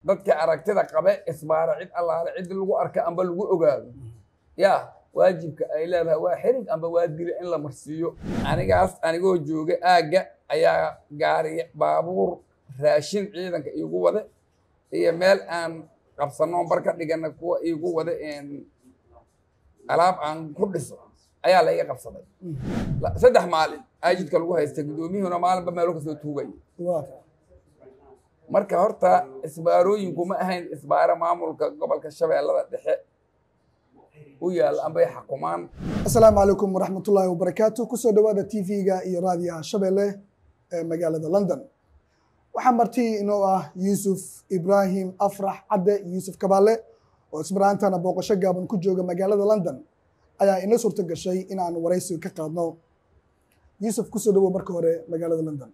dadka aragtida qabe isbaara cid allaale cid lagu arka amba lagu ogaado yaa waajibka ay leedahay waa xirig amba waa dila in la marsiiyo anigaas anigoo jooga aagga ayaa gaariya baabuur raashin ciidanka iigu wade iyo meel aan qabsano bar ka dhigana kuwa iigu wade alaab aan ku dhiso ayaa la iga qabsaday saddex maalin aajidka lagu haystay guddoomiyuhuna maalinba meelo kasoo tuugaya marka horta isbaarooyinku ma ahayn isbaaro maamulka gobolka shabeellada dhexe u yaalla ambay xakumaan asalaamu calaykum waraxmatullaahi wabarakaatu kusoo dhowaada tv-ga iyo raadiyaha shabeelle ee magaalada london waxaa marti inoo ah yuusuf ibraahim afrax cadde yuusuf kabaale oo ismaraantana booqasho gaaban ku jooga magaalada london ayaa ina suurto gashay in aan waraysi ka qaadno yuusuf kusoo dhowow marka hore magaalada london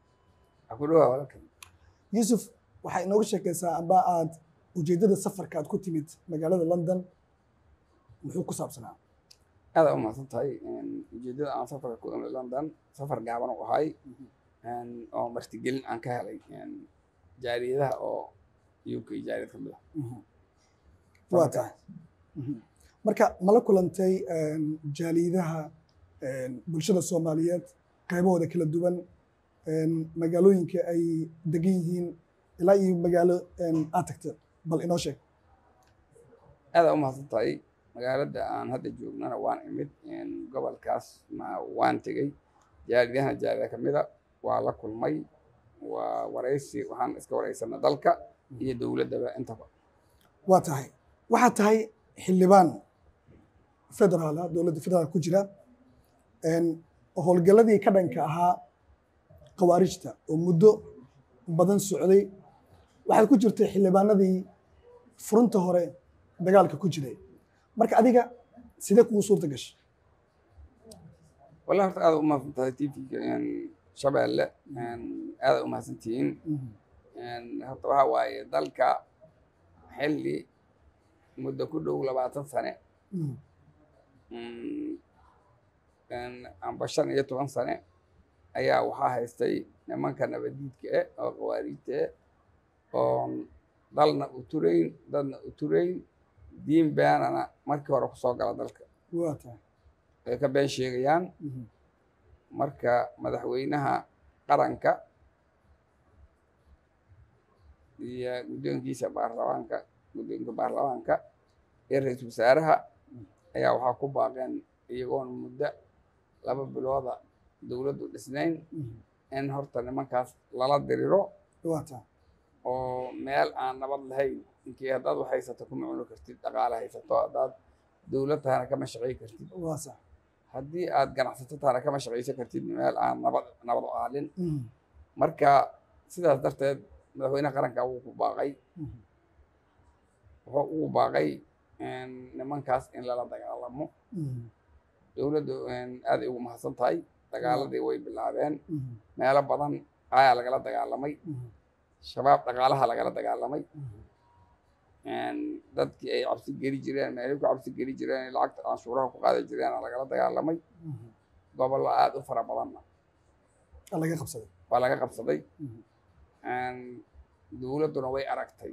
yuusuf waxaa inooga sheekaysaa amba aad ujeeddada safarka aad ku timid magaalada london muxuu ku saabsanaa aada u mahadsan tahay ujeeddada aan safarka ku imid london safar gaaban u ahay oo martigelin aan ka helay jaariyadaha oo uk jaariyad ka mid ah waa tahay marka mala kulantay jaaliyadaha bulshada soomaaliyeed qaybahooda kala duwan magaalooyinka ay degan yihiin ilaa iyo magaalo aad tagta bal inoo sheeg aada u mahadsan tahay magaalada aan hadda joognana waan imid gobolkaas waan tegey jaaliyadahana jaaliyada kamida waa la kulmay waa waraysi waxaan iska waraysana dalka iyo dowladdaba intaba waa tahay waxaa tahay xildhibaan federaala dowladda federaal ku jira howlgalladii ka dhanka ahaa khawaarijta oo muddo badan socday waxaad ku jirtay xildhibaanadii furunta hore dagaalka ku jiray marka adiga sidee kugu suurta gashay wallahi horta aada u mahadsan tahay tvga shabeelle aada u mahadsantihiin horta waxa waaye dalka xilli muddo ku dhow labaatan sane amba shan iyo toban sane ayaa waxaa haystay nimanka nabadiidka eh oo khawaariijta eh oon dalna u turayn dadna u turayn diin beenana markii hore kusoo gala dalka waa tahay ay ka been sheegayaan marka madaxweynaha qaranka iyo guddoonkiisa baarlamaanka guddoonka baarlamaanka iyo ra-iisul wasaaraha ayaa waxaa ku baaqeen iyagoon muddo laba bilooda dowladdu dhisnayn in horta nimankaas lala diriro waa tahay oo meel aan nabad lahayn inkii haddaad wax haysato kuma cuni kartid dhaqaale haysato haddaad dowlad tahana kama shaqay kartid waa sax haddii aad ganacsato tahana kama shaqaysan kartid meel aan nabad nabad aalin marka sidaas darteed madaxweynaha qaranka wuu ku baaqay wuxuu ugu baaqay nimankaas in lala dagaalamo dowladdu aad ay ugu mahadsan tahay dagaaladii way bilaabeen meelo badan ayaa lagala dagaalamay shabaab dhaqaalaha lagala dagaalamay dadkii ay cabsi geli jireen meelay ku cabsi geli jireen ay lacagta canshuuraha ku qaadi jireen lagala dagaalamay gobollo aada u fara badanna laga qabsaday waa laga qabsaday dowladduna way aragtay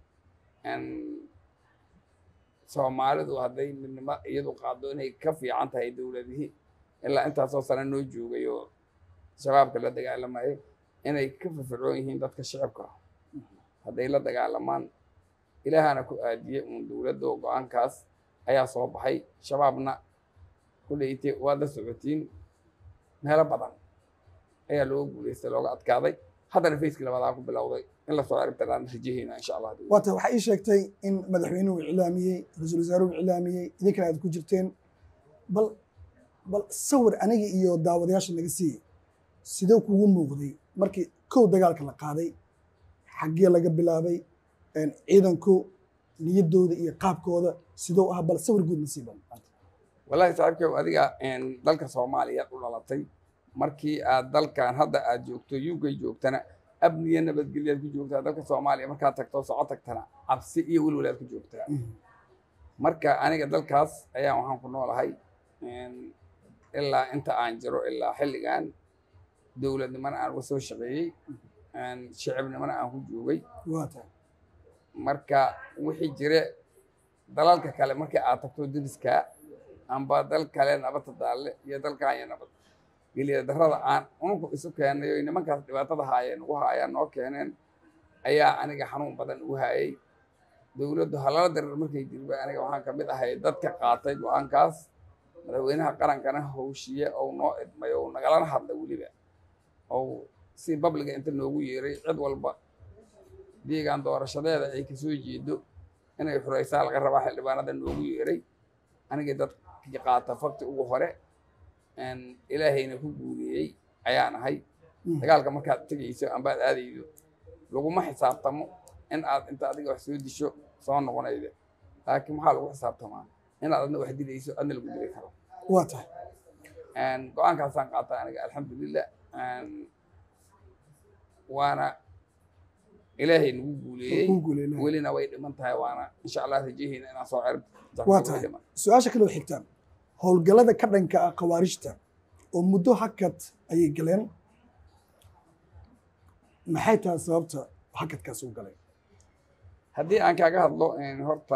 soomaalidu hadday midnimo iyadu qaado inay ka fiican tahay dowladihii ilaa intaasoo sane noo joogay oo shabaabka la dagaalamayay inay ka firfircoon yihiin dadka shicibka hadday la dagaalamaan ilaahana ku aadiyey uun dowladda oo go-aankaas ayaa soo baxay shabaabna kuleeytay waad la socotiin meelo badan ayaa looga guulaystay looga adkaaday haddana facekii labadaa ku bilowday in lasoo ciribtiraan rajaheyna insha allah waa tahay waxaa ii sheegtay in madaxweynuhu iclaamiyey ra-iisul wasaaruhu iclaamiyey idinkana aad ku jirteen bal bal sawir aniga iyo daawadayaasha naga siiyey sidee kugu muuqday markii kow dagaalka la qaaday xaggee laga bilaabay ciidanku niyaddooda iyo qaabkooda sidoo ah bal sawir guud nasiiban wallahi saaxiibkew adiga dalka soomaaliya u dhalatay markii aad dalkan hadda aad joogto uk joogtana amniya nabadgelyaad ku joogtaa dalka soomaaliya markaad tagto soco tagtana cabsi iyo welwalaad ku joogtaa marka aniga dalkaas ayaa waxaan ku noolahay ilaa inta aan jiro ilaa xilligan dowladnimana aan uga soo shaqeeyey shicibnimana aan ku joogay waa tahay marka wixii jire dalalka kale markii aad tagto deriska amba dal kale nabadda daalle iyo dalkan iyo nabad geliya darrada aan unku isu keenay oy nimankaas dhibaatada haayeen ugu haayaan noo keeneen ayaa aniga xanuun badan ugu hayay dowladdu halala darar markay dirba aniga waxaan kamid ahay dadka qaatay go-aankaas madaxweynaha qarankana howshiye ou noo idmay ou nagalana hadlay weliba ou si babliga inta noogu yeeray cid walba deegaan doorashadeeda ay kasoo jeedo inay xuraysaa laga rabaa xildhibaanada noogu yeeray anigii dadkii qaata fakti ugu hore ilaahayna ku guuriyey ayaan ahay dagaalka markaad tegayso ambaad aadaydo laguma xisaabtamo in aad inta adiga wax soo disho soo noqonayda laakiin waxaa lagu xisaabtamaa inaad adna wax dilayso adna lagu dili karo waa tahay go-aankaasaan qaata aniga alxamdulilah waana ilaahay nagu guuleeyey Kuu guuleeyey. welina way dhiman tahay waana insha allah rajaheyna inaan soo cerib waa tahay su-aasha kale oo xigta howlgallada ka dhanka ah khawaarijta oo muddo hakad ayay galeen maxay tahay sababta hakadkaas u galay haddii aan kaaga hadlo horta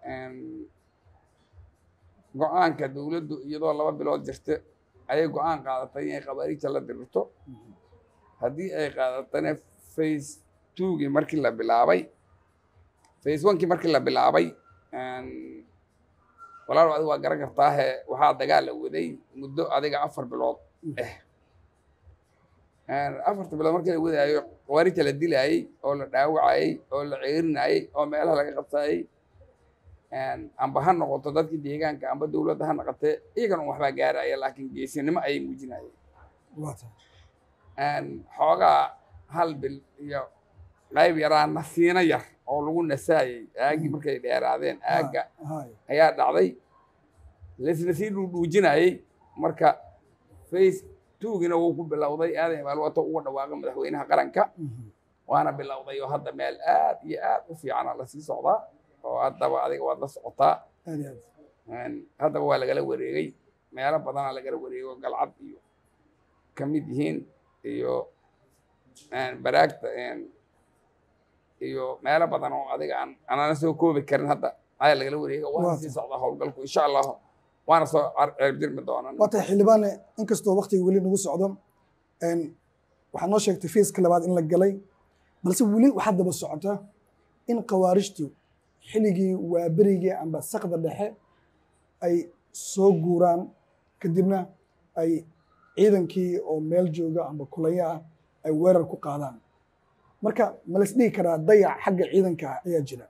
go-aanka dowladdu iyadoo laba bilood jirta ayay go-aan qaadatay inay khawaariijta la dirirto haddii ay qaadatana face twogii markii la bilaabay face onekii markii la bilaabay walaal adiga waa garan kartaahe waxaa dagaal la waday muddo adiga afar bilood eh afarta bilood markii la wadaayo khawaarijta la dilaayey oo la dhaawacayey oo la ceerinayey oo meelaha laga qabsaayey amba ha noqoto dadkii deegaanka amba dowladda ha noqotee iyagana waxbaa gaaraya laakiin geesinimo ayay muujinayeen waa tahay xoogaa hal bil iyo qayb yaraa nasiino yar oo lagu nasaayey aaggii markay dheeraadeen aagga hay ayaa dhacday laisna sii dhuudhuujinayey marka face twogina wuu ku bilowday aadan ibaalwato uga dhawaaqa madaxweynaha qaranka waana bilowday oo hadda meel aad iyo aad u fiicana lasii socdaa oo haddaba adiga waad la socotaa aad iyo aad haddaba waa lagala wareegay meelo badanaa lagala wareegay oo galcad iyo ka mid yihiin iyo baraagta iyo meelo badan oo adiga aan anana soo koobi karin hadda ayaa lagala wareegay waana Waa sii tahay. socdaa howlgalku insha allah waana soo ceebdirmi doonaan waa tahay xildhibaane inkastoo waktiga weli nagu socdo een, waxaad noo sheegtay fiiska labaad in la galay balse weli waxaa daba socota in khawaarijtu xilligii waaberigii amba sakda dhexe ay soo guuraan kadibna ay ciidankii oo meel jooga amba kulaya ah ay weerar ku qaadaan marka ma la isdhihi karaa dayac xagga ciidanka ah ayaa jira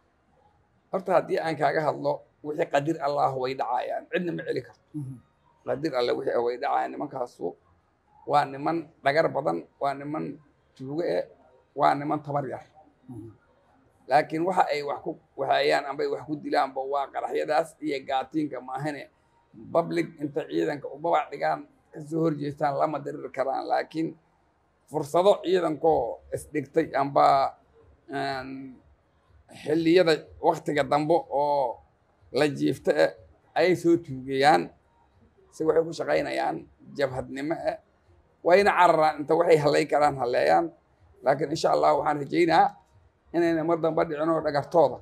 horta haddii aan kaaga hadlo wixii qadir allah way dhacayaan cidna ma celi karto Mhm. qadir alle wixii way dhacayaan nimankaasu waa niman dhagar badan waa niman tuugo eh waa niman tabar yar Mhm. laakiin waxa ay wax ku waxeeyaan ambay wax ku dilaanba waa qaraxyadaas iyo gaatiinka maahane public inta ciidanka u babac dhigaan kasoo horjeestaan lama diriri karaan laakiin fursado ciidankoo isdhigtay amba een, xilliyada waktiga dambe oo la jiifta eh ayay soo tuugayaan si waxay ku shaqaynayaan jabhadnimo eh wayna cararaan inta waxay hallay karaan halleeyaan laakiin insha allah waxaan rajaynaa inayna mar damba dhicin oo dhagartooda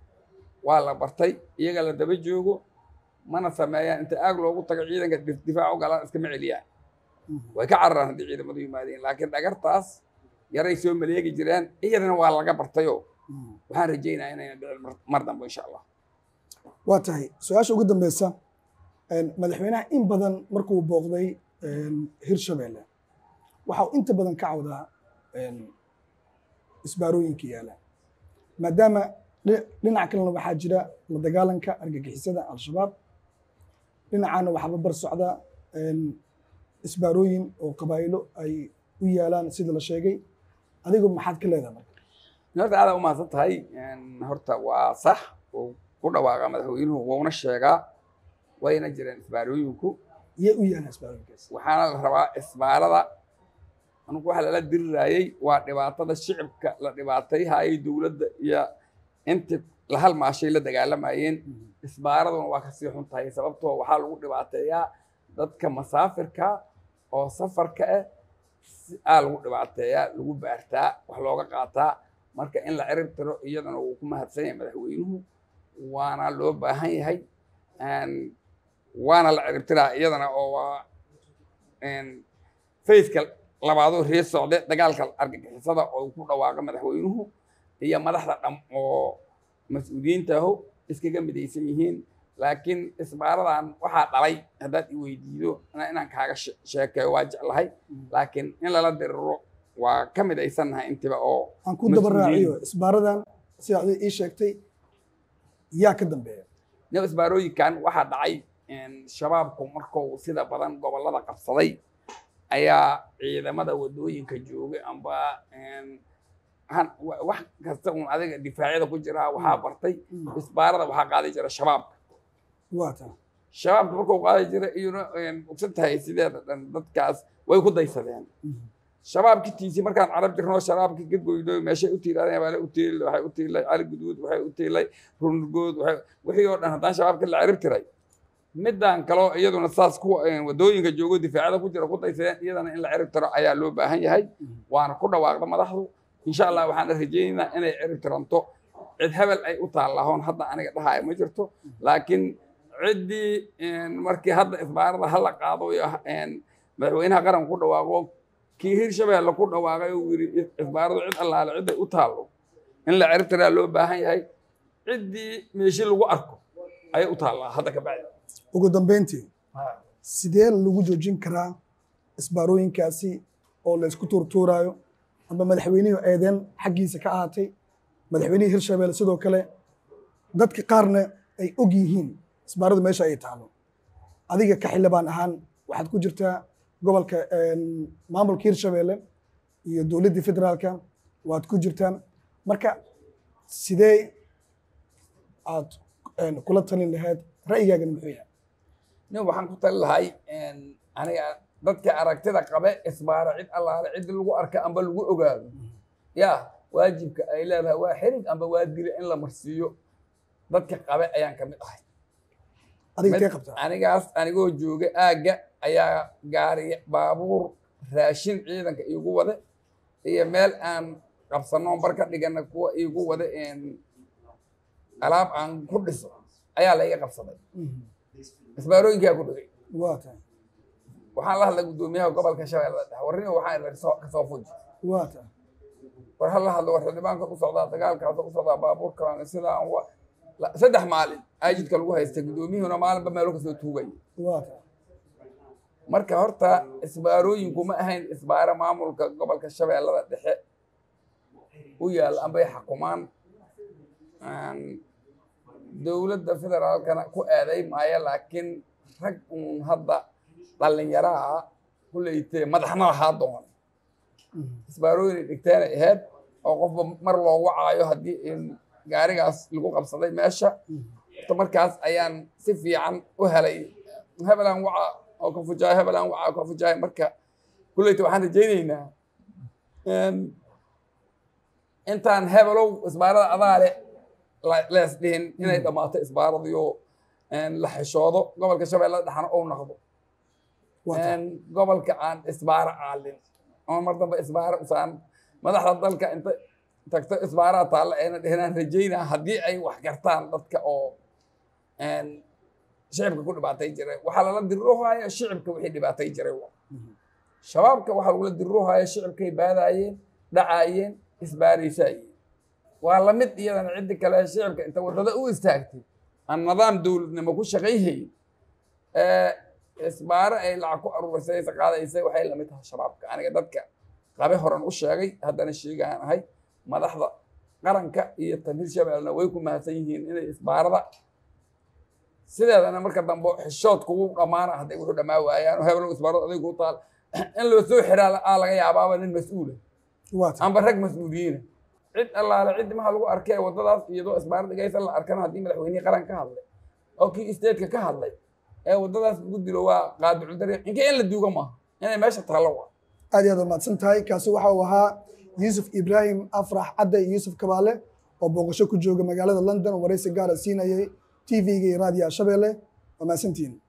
waa la bartay iyaga la daba joogo mana sameeyaan inta aag loogu tago ciidanka dif- difaac u galaan iskama celiyaan Mhm. way ka cararaan haddii ciidamadu yimaadeen laakiin dhagartaas yaray soo maleegi jireen iyadana waa laga bartayoo Mhm. waxaan rajaynaa inayna dhicin mar- mar dambe insha allah waa tahay su-aasha ugu dambeysa een, madaxweynaha in badan markuu booqday een, hirshabeelle waxa uu inta badan ka cawdaa een, isbaarooyinka yaala maadaama dhi- dhinaca kalena waxaa jira la dagaalanka argagixisada al-shabaab dhinacana waxaa babar socda een, isbaarooyin oo qabaa'ilo ay u yaalaan sida la sheegay adigu maxaad ka leedahay marka horta aada u mahadsan tahay Een, horta waa sax uu ku dhawaaqa madaxweynuhu wuuna sheegaa wayna jireen isbaarooyinku yee u yaalaan isbaarooyinkaas waxaana la rabaa isbaarada anugu waxa lala diriraayey waa dhibaatada shicibka la dhibaatayhayay dowladda iyo intii la halmaashay la dagaalamayeen isbaaraduna waa kasii xun tahay sababtoo waxaa lagu dhibaateeyaa dadka masaafirka oo safarka ah si aa lagu dhibaateeyaa lagu baartaa wax looga qaataa marka in la cirib tiro iyadana wuu ku mahadsan yahay madaxweynuhu waana loo baahan yahay waana la cirib tiraa iyadana oo waa fayska labaadoo ree socde dagaalka argagixisada oo ku dhawaaqa madaxweynuhu iyo madaxda dham oo mas-uuliyiintaho iskaga midaysan yihiin laakiin isbaaradan waxaa dhalay haddaad i weydiido inaan kaaga sheekeeyo waa jeclahay laakiin in lala diriro waa ka midaysannahay intiba oo aan ku daba raaciyo isbaaradan sidaa ii sheegtay yaa ka dambeeya nin isbaarooyinkan waxaa dhacay shabaabku markuu sida badan gobollada qabsaday ayaa ciidamada wadooyinka joogay amba wax kasta un adiga difaacyada ku jiraa waxaa bartay isbaarada waxaa qaadi jira shabaabka waata shabaabka markuu qaadi jira iyuna ogsan tahay sideeda dhan dadkaas way ku daysadeen shabaabki tiisi markaan carab jirno shabaabki ka goyno meeshay u tiilaadeen baale u tiilay waxay u tiilay cali guduud waxay u tiilay runurgood waxay wixii oo dhan haddaan shabaabka la cirib tiray midaan kaloo iyaduna saas kuwa wadooyinka joogo difaacada ku jira ku daysadeen iyadana in la cirib tiro ayaa loo baahan yahay waana ku dhawaaqda madaxdu insha allah waxaan rajaynaynaa inay cirib tiranto cid hebel ay u taallahoon hadda aniga dhahaya ma jirto laakiin ciddii markii hadda isbaarada hala qaado madaxweynaha qaranka ku dhawaaqo kii hirshabeelle ku dhawaaqay uu yidhi isbaaradu cid allaale ciday u taallo in la cirib tiraa loo baahan yahay ciddii meeshi lagu arko ayay u taallaa hadda ka bacdi ugu dambeyntii sidee lagu joojin karaa isbaarooyinkaasi oo laysku tuurtuuraayo amba madaxweynihii eedeen xaggiisa ka ahaatay madaxweynihii hirshabelle sidoo kale dadka qaarna ay og yihiin isbaaradu meesha ay taalo adiga ka xildhibaan ahaan waxaad ku jirtaa gobolka maamulka hirshabelle iyo dowladdii federaalka waad ku jirtaan marka sidee aad kula talin lahayd ra'yigaagana muxuu yahay nin waxaan ku tali lahay aniga dadka aragtida qabe isbaara cid allaale cid lagu arka amba lagu ogaado ya waajibka ay leedahay waa xirig amba waa dila in la marsiiyo dadka qabe ayaan ka mid ahay adiga kee qabtaa anigaas anigoo jooga aagga ayaa gaari baabuur raashin ciidanka iigu wade iyo meel aan qabsano barka dhigana kuwa iigu wade alaab aan ku dhiso ayaa la iga qabsaday isbaarooyinkaa ku dhigay waa tahay waxaan la hadlay guddoomiyaha gobolka shabeellada dhexe warnimo waxaan idhi kasoo fuji waa tahay war ha la hadlo war xildhibaanka ku socdaa dagaalkaasa ku socdaa baabuurkan sidaan wa saddex maalin aajidka lagu haystay guddoomiyuhuna maalinba meelo kasoo tuugaya waa tahay marka horta isbaarooyinku ma ahayn isbaaro maamulka gobolka shabeellada dhexe u yaalla ambay xakumaan dowladda federaalkana ku aaday maayo laakiin rag uun hadda dhallinyaraha kuleytee madaxna lahaa doon isbaarooyin dhigteenay ahayd oo qofba mar loo wacaayo haddii gaarigaas lagu qabsaday meesha horta markaas ayaan si fiican u helay hebelaan waca oo ka fujaay hebelaan waca oo ka fujaay marka kuleyta waxaan rajaynaynaa intaan hebelow isbaarada adaale lees dhihin inay dhammaato isbaaradiyo la xishoodo gobolka shabeellada dhexna ou noqdo gobolka aan isbaaro aalin ama mar dambe isbaaro usaan madaxda dalka inta tagto isbaaraa taalla ayna dhihinaan rajaynaa haddii ay wax gartaan dadka oo shicibka ku dhibaatay jiray waxaa lala diriroohaya shicibka wixii dhibaatay jiray shabaabka waxaa lagula diriroohaya shicibkay baadaayeen dhacaayeen isbaaraysaayeen waa lamid iyadana ciddi kale shicibka inta waddada u istaagtay aan nidaam dowladnimo ku shaqayhayn isbaaro ay lacag ku aruurisay qaadaysay waxay lamid tahay shabaabka aniga dadka qabe horan u sheegay haddana sheegaan ahay madaxda qaranka iyo tan hirshabellena way ku mahadsan yihiin inay isbaarada sideedana marka dambe xishood kugu dhammaana hadday wuxuu dhammaa waayaan heblow isbaarada aday kuu taal in loo soo xiraa aa laga yaabaaba nin mas-uula waa tahay amba rag mas-uuliyiina cid allaale cid maxaa lagu arkay waddadaas iyadoo isbaaro dhigaysa la arkana haddii madaxweynihii qaran ka hadlay oo kii isteedka ka hadlay ee waddadaas lagu dilo waa qaadicu dariiq inka in la duuga maaha inay meesha taallo waa aad iyo aad waa mahadsan tahay kaasi waxa uu ahaa yuusuf ibraahim afrax cadde iyo yuusuf kabaale oo booqasho ku jooga magaalada london waraysi gaara siinayay tv-ga iyo raadiyaha shabeelle waa mahadsantihiin